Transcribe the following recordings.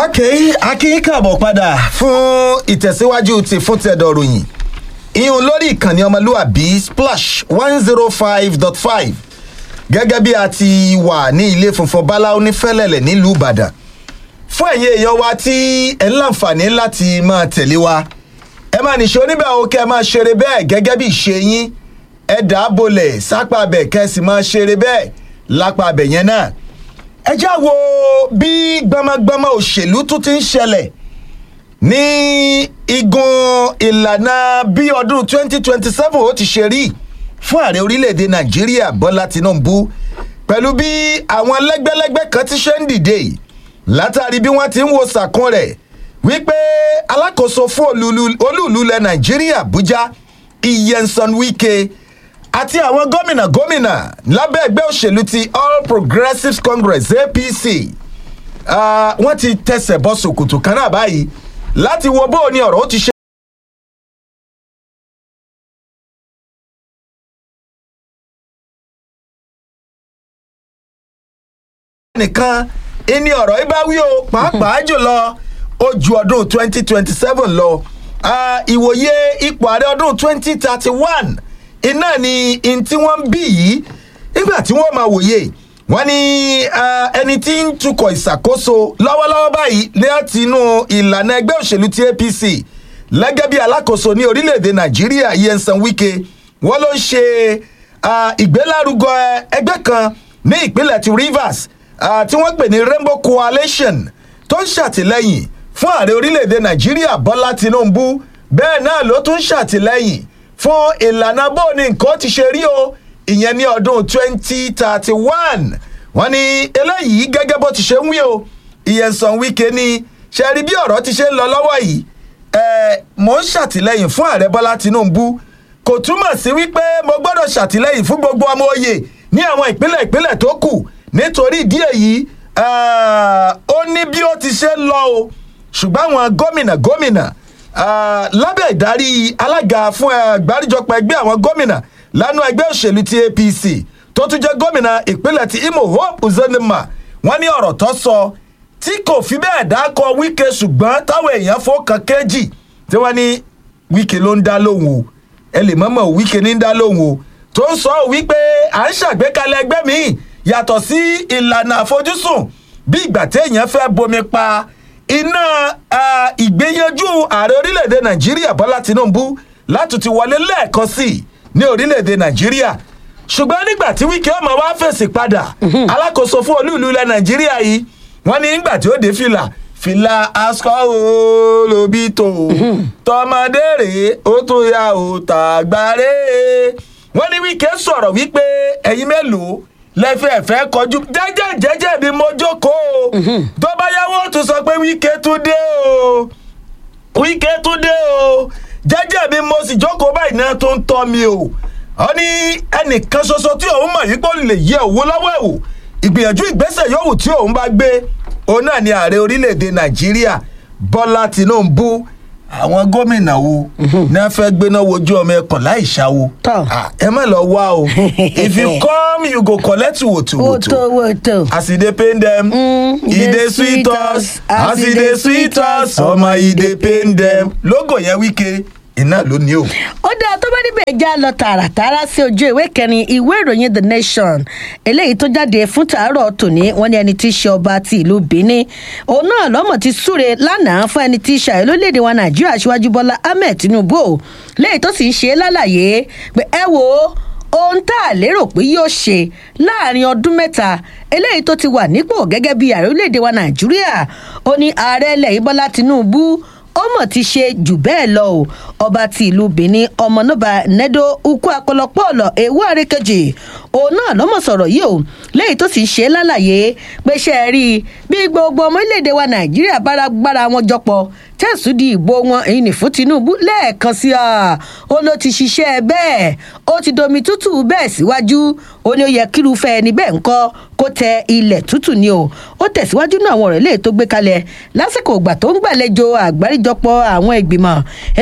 ok akin káàbọ̀ padà fún ìtẹ̀síwájú ti fún tẹ̀dọ̀ ròyìn ìhun lórí ìkànnì ọmọlúwàbí splash one zero five dot five gẹ́gẹ́ bí a ti wà ní ilé funfun báláwo ní fẹ́lẹ̀lẹ̀ nílùú ìbàdàn fún ẹ̀yin èèyàn wa tí ẹ̀ ń láǹfààní láti máa tẹ̀lé wa ẹ máa nìṣó níbẹ̀ o kẹ́ ẹ máa ṣeré bẹ́ẹ̀ gẹ́gẹ́ bí ìṣe yín ẹ dà á bolẹ̀ sápá abẹ kẹ́ ẹ sì máa ṣeré bẹ́ẹ̀ lápá abẹ yẹn náà ẹ já wo bí gbọmọgbọmọ òṣèlú tún ti ń ṣẹlẹ̀ ní igun ìlànà bí ọdún 2027 ó ti ṣe rí fún ààrẹ orílẹ̀-èdè nàìjíríà bọ́lá tinubu pẹ̀lú bí àwọn lẹ́gbẹ́lẹ́gbẹ́ kan ti ṣe ń dìde yìí látàrí bí wọ́n ti ń wo sàkún rẹ̀ wípé alákòóso fún olúùlú ilẹ̀ nàìjíríà àbújá iyensan wike àti àwọn gómìnà gómìnà lábẹ́ ẹgbẹ́ òṣèlú ti all progressives congress apc uh, wọ́n ti tẹsẹ̀ bọ́ sòkòtò kan náà báyìí láti wo bó o ní ọ̀rọ̀ ó ti ṣe. nìkan ìní ọ̀rọ̀ yìí bá wí o pàápàá jùlọ ó ju ọdún twenty twenty seven lọ ìwòye ipò ààrẹ ọdún twenty thirty one iná ni n tí wọ́n ń bí yìí nígbà tí wọ́n máa wòye wọ́n ní ẹni tí ń tukọ̀ ìṣàkóso lọ́wọ́lọ́wọ́ báyìí láti inú ìlànà ẹgbẹ́ òṣèlú ti apc lẹ́gẹ́ bí alákòóso ní orílẹ̀-èdè nàìjíríà yẹnsan wike wọ́n ló ń ṣe ìgbélárugọ ẹgbẹ́ kan ní ìpínlẹ̀ ti rivers tí wọ́n pè ní rainbow coalition tó ń ṣàtìlẹ́yìn fún ààrẹ orílẹ̀-èdè nàìjíríà bọ́lá tinubu bẹ́ẹ̀ náà ló tún ṣàtìlẹ́yìn fún ìlànà bó ni nǹkan ti ṣe rí o ìyẹn ní ọdún twenty thirty one wọ́n ní eléyìí gẹ́gẹ́ bó ti ṣe ń wí o ìyẹ̀sán wíkẹ́ ni ṣe rí bí ọ̀rọ̀ ti ṣe ń lọ lọ́wọ́ yìí ẹ̀ mò ń ṣàtìlẹ́yìn fún ààrẹ bọ́lá tinubu kò túmọ̀ sí wípé mo gbọ́dọ̀ ṣàtìlẹ́yìn fún gbogbo ọmọ oyè ní àwọn ìpínlẹ̀ ìpínlẹ̀ tó kù nítorí ìdí èyí ó ní bí ó ti ṣe ń lọ o ṣùgbọ́n àwọn gómìnà gómìnà lábẹ́ ìdarí alága fún àgbáríjọpọ̀ ẹgbẹ́ àwọn gómìnà lánàá ẹgbẹ́ òṣèlú ti apc tó tún jẹ́ gómìnà ìpínlẹ̀ ti imo hope uzonima wọ́n ní ọ̀rọ̀ tó sọ tí kò fi bẹ́ẹ̀ dákọ̀ wíkẹ́ ṣùgbọ́n táwọn èèyàn fọkàn kéjì tí wọ́n ní wíkẹ́ ló ń dá lóhùn o ẹ lè mọ̀mọ́ wíkẹ́ ní ń dá lóhùn o tó ń sọ wípé à ń ṣàgbékalẹ̀ ẹgbẹ́ míì yàtọ̀ sí ìlànà àfojúsùn bí ìgbà téèyàn fẹ́ bomi pa iná ìgbéyanjú ààrẹ orílẹ̀-èdè nàìjíríà bọ́lá tinubu láti ti wọlé lẹ́ẹ̀kan sí i ní orílẹ̀-èdè nàìjíríà ṣùgbọ́n nígbà tí wíkẹ́ ọmọ wa fèsì padà alákòóso fún olúùlú ilẹ̀ nàìjíríà yìí wọ́n ní nígbà tí ó dé fìlà fìlà aṣọ olóbi tó tọmọdé rèé ó tún ya ò tàgbárè wọ́n ní wíkẹ́ sọ̀rọ̀ wípé ẹ̀yin mélòó lẹ́fẹ̀ẹ́ fẹ́ kọjú jẹ́jẹ́ jẹ́jẹ́ bí mo jókòó tó bá yáwó tún sọ pé wíkẹ́ tún dé o wíkẹ́ tún dé o jẹ́jẹ́ bí mo sì jókòó báyìí náà tó ń tọ́ mi o ọ ní ẹnìkan ṣoṣo tí òun mọ̀ yìí pé ó lè yẹ òwò lọ́wọ́ ẹ̀wò ìgbìyànjú ìgbésẹ̀ yòówù tí òun bá gbé òun náà ni ààrẹ orílẹ̀-èdè nàìjíríà bọ́lá tinubu àwọn gómìnà wo ní a fẹ́ gbéná wojú ọmọ ẹkùn láì ṣàwo ẹ má lọ wá o if you come you go collect woto woto as e dey pain dem e dey sweet us as e dey sweet us ọmọ e dey pain dem logo yẹn wíkẹ́ iná ló ní o. ó dáa tó bá níbẹ̀ já lọ tààràtààrà sí ojú ìwé kẹrin ìwé ìròyìn the nation eléyìí tó jáde fún tàárọ̀ tòní wọ́n ní ẹni tí í ṣe ọba ti ìlú benin òun náà lọ́mọ̀ ti súre lánàá fún ẹni tí í ṣàyẹ̀ lórílẹ̀‐èdè wa nàìjíríà aṣíwájú bọ́lá ahmed tinubu léyìí tó sì ń ṣe lálàyé pé ẹ wo ohun tá a lérò pé yóò ṣe láàrin ọdún mẹ́ta eléyìí tó ti wà nípò gẹ́gẹ́ bí ààrẹ orílẹ̀‐èdè wa nàìjíríà ó ní ààrẹ ilẹ̀ yìí bọ́lá tinubu ó mọ̀ ti ṣe jù bẹ́ẹ̀ lọ o ọba ti ìlú benin ọmọnúbà nedo ukwu akọlọpọ̀ọ̀lọ̀ ewu àrékejì òun náà lọ́mọ̀ sọ̀rọ̀ yìí o léyìí tó sì ń ṣe lálàyé pé ṣe é rí i bí gbogbo ọmọ orílẹ̀-èdè wa nàìjíríà bára gbára wọn jọpọ̀ tẹ̀sùn di ìbò wọn èyí ní fún tinubu lẹ́ẹ̀kan sí a ó ló ti ṣiṣẹ́ bẹ́ẹ̀ ó ti domi tútù bẹ́ẹ̀ síwájú ó ní ó yẹ kírúfẹ́ ẹni bẹ́ẹ̀ ń kọ́ kó tẹ ilẹ̀ tútù ni o ó tẹ̀síwájú náà àwọn ọ̀rọ̀ eléyìí tó gbé kalẹ̀ lásìkò ìgbà tó ń gbàlejò àgbáríjọpọ̀ àwọn ìgbìmọ̀ eléyìí tó ń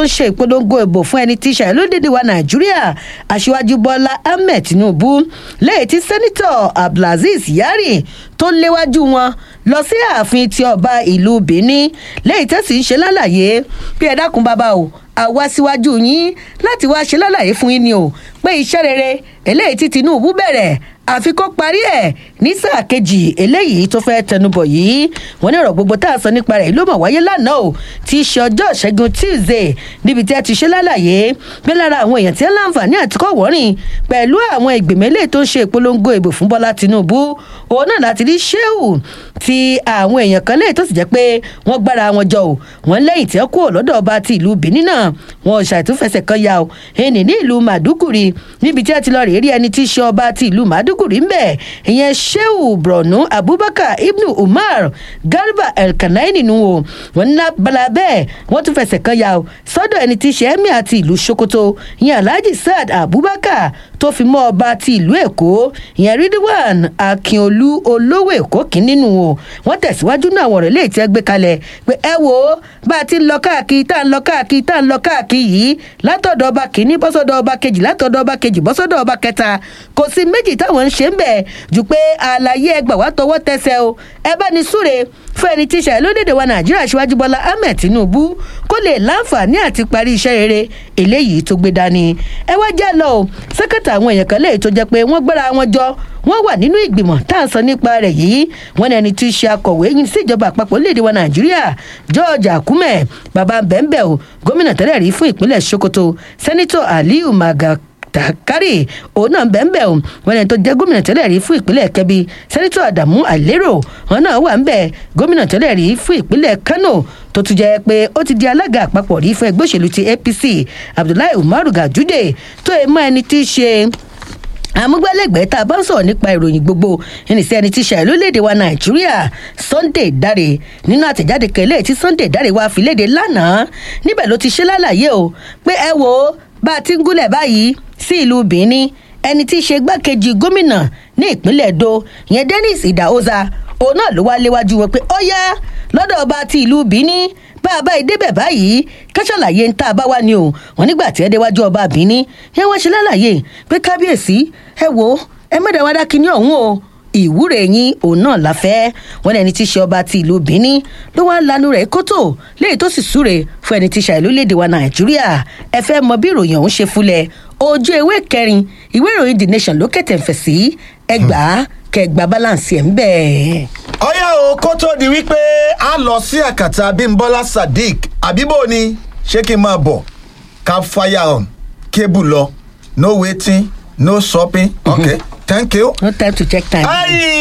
ṣe ìpolongo ìbò fún ẹni tí ìṣàyẹ̀ lódìdí wa nàìjíríà aṣíwájú bọ́lá ahmed tinubu lẹ́yìn tí sẹ́nitọ̀ abdulaziz yari tó léwájú wọn lọ sí ààfin ti ọba ìlú benin lẹ́yìn tẹ́sí ń ṣe lálàyé bí ẹ dákun bàbá o àwa síwájú yín láti wá ṣe lálàyé fún yín ni o pé iṣẹ́ rere eléyìí tí tinubu bẹ̀rẹ̀ àfi kó parí ẹ̀ ní sáà kejì eléyìí tó fẹ́ tẹnubọ̀ yìí wọ́n ní ọ̀rọ̀ gbogbo tá a sọ nípa rẹ̀ ló mọ̀ wáyé lánàá o tí í ṣe ọjọ́ ìṣẹ́gun tuesday níbi tí a ti ṣe lálàyé pé lára àwọn èèyàn tí ń láǹfààní àti kọ́ wọ́rìn pẹ̀lú àwọn ìgbìmọ̀ eléyìí tó ń ṣe ìpolongo ìbò fún bọ́lá tinubu òun náà láti rí sheu ti àwọn èèyàn kan léyìí tó sì jẹ́ pé wọ́n gbára wọn jọ o wọ́n lẹ́yìn tí wọ́n kúrò lọ́dọ̀ ọba ti ìlú benin náà wọn ò ṣàìtúfẹsẹ̀ kan ya o ẹnì ní ìlú màdúgùrì níbi tí a ti lọ rèé rí ẹni tí í ṣe ọba ti ìlú màdúgùrì ń bẹ̀ ìyẹn sheu borno abubakar ibnu umar garba elkanai nínú o wọn ní abala bẹ́ẹ̀ wọ́n tún fẹsẹ̀ kan ya o sọ́dọ̀ ẹni tí í ṣe emir àti ìlú sokoto ìyẹn alhaji saad abubakar tó fi mọ́ ọba ti ìlú èkó ìyẹn ridwan akínolú olówó èkó kìíní nù o wọ́n tẹ̀síwájú náà àwọn ọ̀rọ̀ léètì ẹ gbé kalẹ̀ pé ẹ wo bá a ti ń lọ káàkiri tá à ń lọ káàkiri tá à ń lọ káàkiri yìí látọ̀dọ̀ ọba kìíní bọ́sọ̀dọ̀ ọba kejì látọ̀dọ̀ ọba kejì bọ́sọ̀dọ̀ ọba kẹta kò sí méjì táwọn ń ṣe ń bẹ̀ jù pé àlàyé ẹgbà wá tọwọ́ tẹsẹ̀ o ẹ bá ní súre fún ẹni tí ìṣàlẹ̀ lódèdè wa nàìjíríà ṣíwájú bọ́lá ahmed tinubu kó lè láǹfààní àti parí iṣẹ́ rere eléyìí tó gbé dání ẹ wá jẹ́ lọ o sẹ́kẹ̀tà àwọn èèyàn kan léyìí tó jẹ́ pé wọ́n gbára wọn jọ wọ́n wà nínú ìgbìmọ̀ tá à ń sọ nípa rẹ̀ yìí wọ́n ní ẹni tí í ṣe akọ̀wé yín sí ìjọba àpapọ̀ lédè wa nàìjíríà george akume baba bẹ́ńbẹ́ o gómìnà tẹ́lẹ̀ rí fún ìpínlẹ̀ sokoto sẹ́nitọ̀ aliyu maga takari òun náà bẹ́ẹ̀nbẹ́ o wọn ni tó jẹ́ gómìnà tẹ́lẹ̀ rí fún ìpínlẹ̀ kẹbi sẹ́nitọ́ àdàmú àlérò wọn náà wà ń bẹ̀ gómìnà tẹ́lẹ̀ rí fún ìpínlẹ̀ kano tó tún jẹ́ pé ó ti di alága àpapọ̀ rí fún ẹgbẹ́ òṣèlú ti apc abdullahi umaru gajude tó ẹ mọ ẹni tí í ṣe amúgbálẹ́gbẹ̀ẹ́ tá a bá ń sọ̀rọ̀ nípa ìròyìn gbogbo ẹni sí ẹni tí ṣàì lórílẹ̀‐èdè wa nàìjíríà sunday dáre nínú àtẹ̀jáde kẹlẹ́ tí sunday dáre wá fi léde lánàá níbẹ̀ ló ti ṣe lálàyé o pé ẹ wo bá a ti ń gúnlẹ̀ báyìí sí ìlú benin ẹni tí í ṣe gbákejì gómìnà ní ìpínlẹ̀ edo yẹn dennis idahosa òun náà ló wá léwájú wọn pé ó yá lọ́dọ̀ ọba ti ìlú benin bá a bá yìí débẹ̀ báyìí kẹ́sàlàyé ń tá a bá wá ní o wọn nígbà tí ẹ déwájú ọba benin yẹn wọ́n ṣe lálàyé pé kábíyèsí ẹ wo ẹ mẹ́ta wá dákì ní ọ̀hún o ìwúre yín òun náà la fẹ́ wọn ẹni tí í ṣe ọba ti ìlú benin ló wá lanu rẹ̀ kótó léyìí tó sì súre fún ẹni tí í ṣàìlú léde wa nàìjíríà ẹ fẹ́ mọ bí ìròyìn ọ̀hún ṣe fúnlẹ̀ ojú ewé kẹrin ìwé ìròyìn the nation ló kẹ̀tẹ̀ ń fẹ̀ sí ẹgbàá kẹgbà balance ẹ̀ ń bẹ̀. ọyá o kó tó di wípé a lọ sí àkàtà bímbọ́lá sadiq àbíbò ni ṣé kí n máa bọ̀ ká fire on cable lọ no waiting no shopping okay thank you. no time to check time.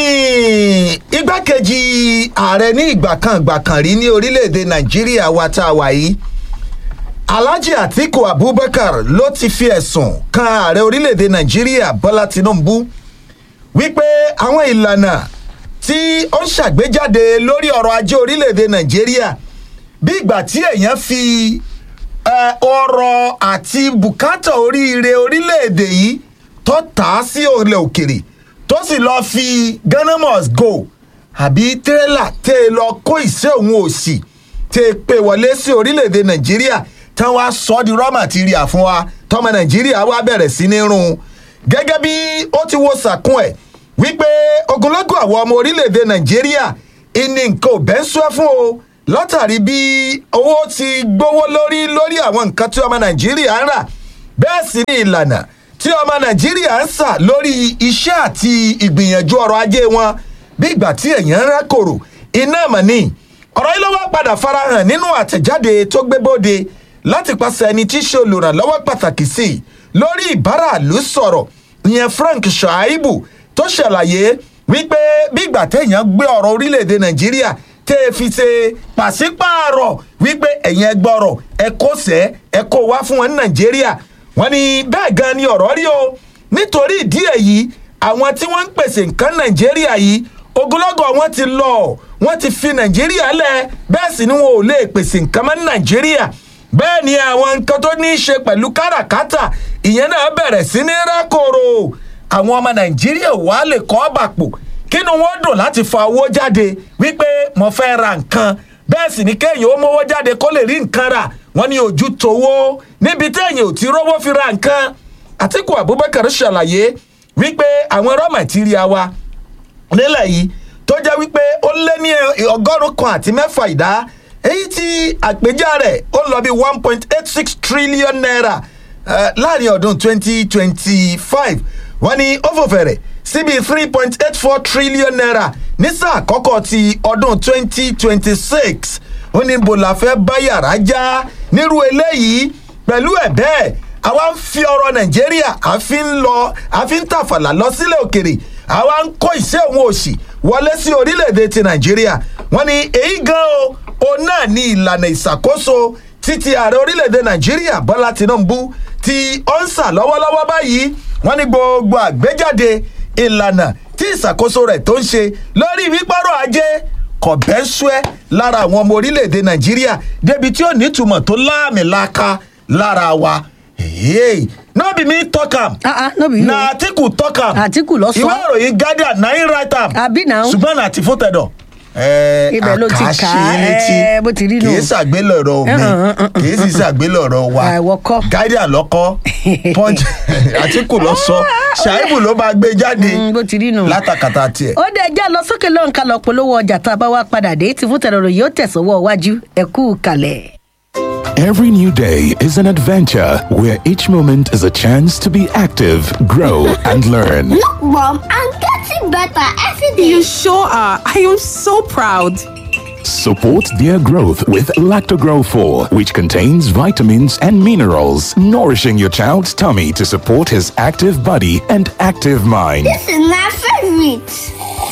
Ai, igbákejì ààrẹ ní ìgbà kan ìgbà kan rí ní orílẹ̀-èdè nàìjíríà wa tá a wà yìí alhaji atiku abubakar ló ti fi ẹ̀sùn kan ààrẹ orílẹ̀-èdè nàìjíríà bọ́lá tinubu wípé àwọn ìlànà tí ó ń ṣàgbéjáde lórí ọrọ̀ ajé orílẹ̀-èdè nàìjíríà bí ìgbà tí èèyàn fi eh, ọrọ̀ àti bùkátà oríire orílẹ̀-èdè yìí tó tà á sí ilẹ̀ òkèrè tó sì lọ́ọ́ fi ghana must go àbí tírélà tẹ́ ẹ lọ kó ìṣe òun òsì tẹ́ ẹ pé wọlé sí orílẹ̀-èdè nàìjíríà tán wá sọ ọ́ di raw material fún wa tọmọ nàìjíríà wá bẹ̀rẹ̀ sí ní rún un gẹ́gẹ́ bí ó ti wo sàkún ẹ̀ wípé ogunlọ́gọ̀ àwọn ọmọ orílẹ̀-èdè nàìjíríà ìní nǹkan ò bẹ́ ń sọ fún o látàrí bí owó ti gbówó lórí lórí àwọn nǹkan tí ọmọ nàìjíríà ń rà bẹ́ẹ̀ sì ni ìlànà tí ọmọ nàìjíríà ń sà lórí iṣẹ́ àti ìgbìyànjú ọrọ̀ ajé wọn bí ìgbà tí èèyàn ń rákòrò iná mọ̀ ni ọ̀rọ̀ yìí ló wá padà farahàn nínú àtẹ̀jáde tó gbé bóde láti pàṣẹ ẹni tí í ṣe olùrànlọ́wọ́ pàtàkì sí i lórí ìbáraàlú sọ̀rọ̀ ìyẹn frank shaibu tó ṣàlàyé wípé bí ìgbà téèyàn gbé ọ̀rọ̀ orílẹ̀-èdè nàìjíríà tẹ́ ẹ fi ṣe pàṣípààrọ̀ wípé ẹ̀yin ẹgbọ́rọ̀ ẹ kó sẹ́ ẹ kó wá fún wọn ní nàìjíríà wọ́n ní bẹ́ẹ̀ gan ni ọ̀rọ̀ rí o nítorí ìdí èyí àwọn tí wọ́n ń pèsè nǹkan nàìjíríà yìí ogunlọ́gọ̀ wọn ti lọ wọ́n ti fi nàìjíríà lẹ̀ bẹ́ẹ̀ sì ni wọn ò lè pèsè nǹkan mọ́ ní nàìjíríà bẹ́ẹ̀ ni àwọn nǹkan tó ní í ṣe pẹ̀lú káràkátà ìyẹn náà bẹ̀rẹ̀ sí ní rákòrò àwọn ọmọ nàìjíríà wà lè kọ́ bàpò kínú wọn dùn láti fa owó jáde wípé mo fẹ́ ra nǹkan bẹ́ẹ̀ sì ni kéèyàn ó mówó jáde kó lè rí nǹkan rà wọ́n ní ojú tòwó níbi téèyàn ò ti rówó fi ra nǹkan àtìkù abubakar ṣàlàyé wípé àwọn raw material wa nílẹ̀ yìí tó jẹ́ wípé ó lé ní ọgọ́rùn-ún kan àti mẹ́fà ìdá èyí tí àpèjá rẹ̀ ó lọ bí one point eight six trillion naira uh, láàrin ọdún twenty twenty five wọ́n ní ó fò fẹ̀rẹ̀ síbi three point eight four trillion naira ní sáà àkọ́kọ́ ti ọdún twenty twenty six ó ní bó la fẹ́ bá yàrá já nírú eléyìí pẹ̀lú ẹ̀ bẹ́ẹ̀ àwa ń fi ọrọ̀ nàìjíríà àfi ń lọ àfi ń tàfàlà lọ sílẹ̀ òkèrè àwa ń kó ìṣe òun òṣì wọlé sí orílẹ̀-èdè ti nàìjíríà wọ́n ní èyí gan o òun náà ní ìlànà ìṣàkóso títí ààrẹ orílẹ̀-èdè nàìjíríà bọ́lá tinubu tí ó ń sà lọ́wọ́lọ́wọ́ báyìí wọ́n ní gbogbo àgbéjáde ìlànà tí ìṣàkóso rẹ̀ tó ń ṣe lórí wípọ́rọ̀ ajé kọ̀bẹ́sùẹ́ lára àwọn ọmọ orílẹ̀-èdè nàìjíríà débi tí ó nítumọ̀ tó láàmìlaka lára wa hey no be me talk am Ah, ah, no be you. na atiku talk am Atiku ló sọ. ìwé ìròyìn guardian na him write am Àbí now? ṣùgbọ́n na ti fún tẹ̀dọ̀. ẹ Ibẹ̀ ló ti kà á, ẹ, bó ti rí nù. kì í ṣàgbélọ̀rọ̀ mi Uh-uh, uh-uh, kì í sì ṣàgbélọ̀rọ̀ wa Ah, ìwọ kọ́. guardian lọ́kọ́ punch atiku lọ sọ ṣàìbù ló máa gbé jáde Mm, bó ti rí nù. látàkàtà tiẹ̀. ó dé ẹjẹ́ lọ sókè lọ́n ká lọ polówó ọjà tá a bá wá padà dé tí fún tẹ̀rọ̀rọ̀ yóò tẹ̀sọ́wọ́ iwájú ẹ kú kalẹ̀. Every new day is an adventure where each moment is a chance to be active, grow, and learn. Look, Mom, I'm getting better every day. You sure are. I am so proud. Support their growth with Lactogrow 4, which contains vitamins and minerals, nourishing your child's tummy to support his active body and active mind. This is my favorite.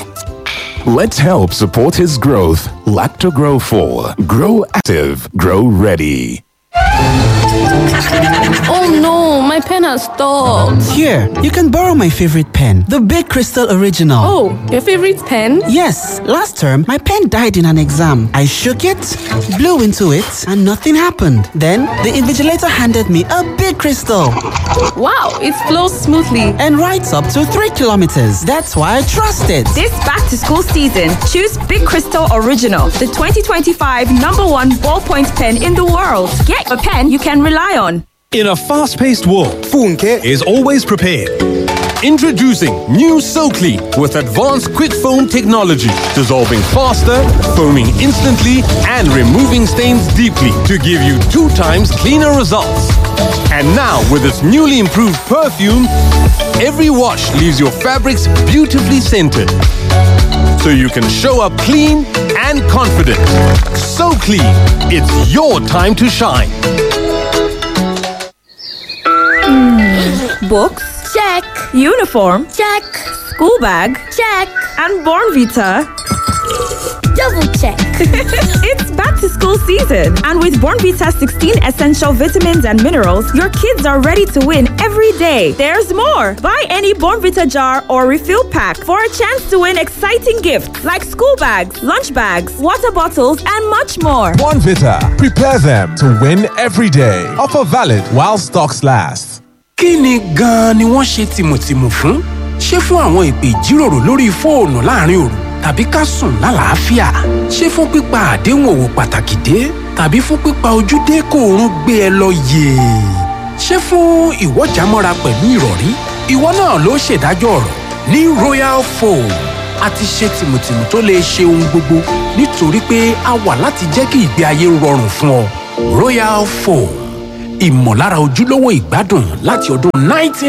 Let's help support his growth. Lactogrow 4. Grow active, grow ready. Oh no, my pen has stopped. Here, you can borrow my favorite pen, the Big Crystal Original. Oh, your favorite pen? Yes, last term my pen died in an exam. I shook it, blew into it, and nothing happened. Then the invigilator handed me a big crystal Wow, it flows smoothly. and writes up to three kilometers. That's why I trust it. This back to school season, choose Big Crystal Original, the 2025 number one ballpoint pen in the world. Get a pen you can rely on. In a fast paced world, Funke is always prepared. Introducing new SoClean with advanced quick foam technology, dissolving faster, foaming instantly, and removing stains deeply to give you two times cleaner results. And now, with its newly improved perfume, every wash leaves your fabrics beautifully scented. So you can show up clean and confident. So clean, it's your time to shine. Books? Check, Uniform? check, School bag? check. And Born Vita? Double check. It's back to school season, and with Born Vita 16 essential vitamins and minerals, your kids are ready to win every day. There's more. Buy any Born Vita jar or refill pack for a chance to win exciting gifts like school bags, lunch bags, water bottles, and much more. One Vita. Prepare them to win every day. Offer valid while stocks last. kí ni gan-an ni wọ́n ṣe tìmùtìmù fún? ṣé fún àwọn ìpè ìjíròrò lórí fóònù láàrin òru tàbí ká sùn lálàáfíà? ṣé fún pípa àdéhùn òwò pàtàkì dé tàbí fún pípa ojúdé kó oorun gbé ẹ lọ yèè? ṣé fún ìwọ́jàmọ́ra pẹ̀lú ìrọ̀rí? ìwọ náà ló ṣèdájọ́ ọ̀rọ̀ ní royal foam a ti ṣe tìmùtìmù tó lè ṣe ohun gbogbo nítorí pé a wà láti jẹ́ kí ìgbé ayé rọrùn fún ọ royal foam ìmọ̀lára ojúlówó ìgbádùn láti ọdún 19